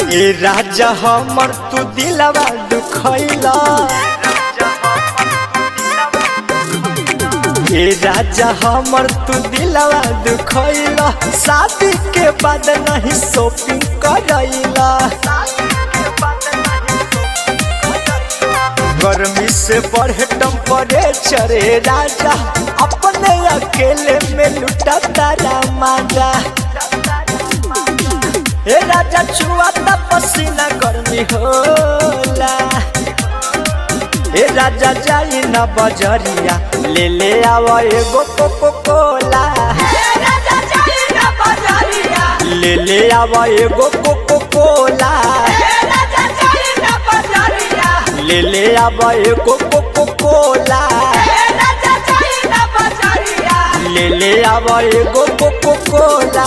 ए राजा हमर तू दिलवा दुखैला ए राजा हमर तू दिलवा दुखैला शादी के बाद नहीं शॉपिंग करैला गर्मी से बढ़े टेम्परेचर ए राजा अपने अकेले में लुटा तारा माजा ए राजा छुआ ता पसीना गर्मी होला ए राजा जाई ना बजरिया ले ले आवा एगो कोको कोला ले ले आवा एगो कोको कोला ले ले आवा एगो कोको कोला ले ले आवा एगो coca cola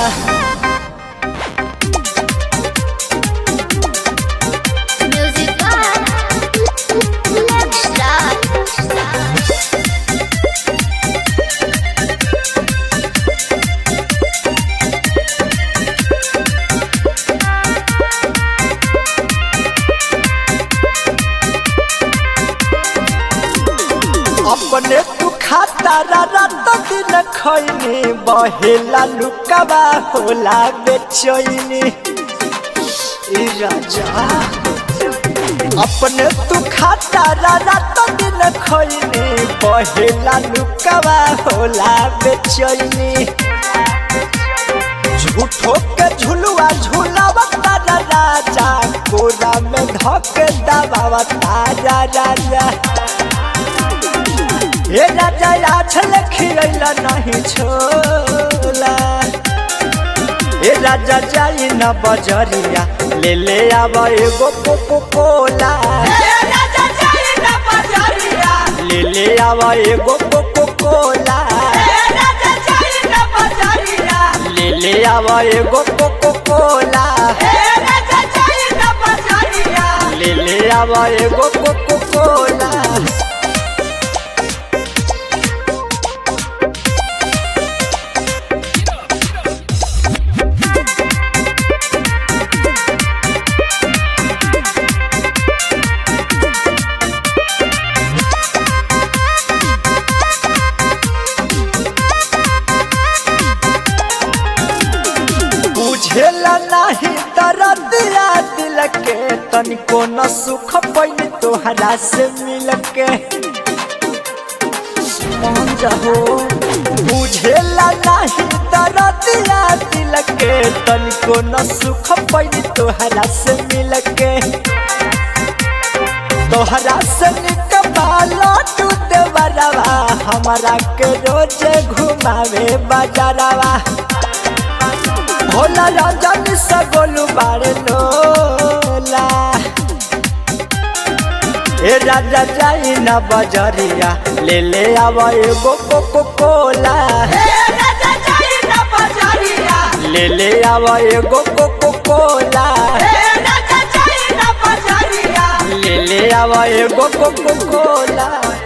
Music by Star. अपने तू खाता रात दिन खैनी बहेला लुकाबा होला बेचैनी ए राजा अपने तू खाता रात दिन खैनी बहेला लुकाबा होला बेचैनी झूठो के झुलुआ झुलावा तारा राजा कोरा में धक दबावा तारा राजा हे राजा आछल खिरैला नहीं छोला हे राजा जाई न बजरिया ले ले आवा एगो कोको कोला ले ले आवा एगो कोको कोला ले ले आवा एगो कोको कोला ले ले आवा एगो कोको कोला बुझेला नहीं दर्दिया दिल के तनिको न सुख पैनी तोहरा से मिल के मान जाहो बुझेला नहीं दर्दिया दिल के तनिको न सुख पैनी तोहरा से मिल के तोहरा से निकबाला तू देवरवा हमारा के रोजे घुमावे बाजारवा होला रंजन सगोलू बारे लोला ए राजा जाई ना बजरिया ले ले आवा एगो कोको कोला ले ले आवा एगो कोको कोला ले ले आवा एगो कोको कोला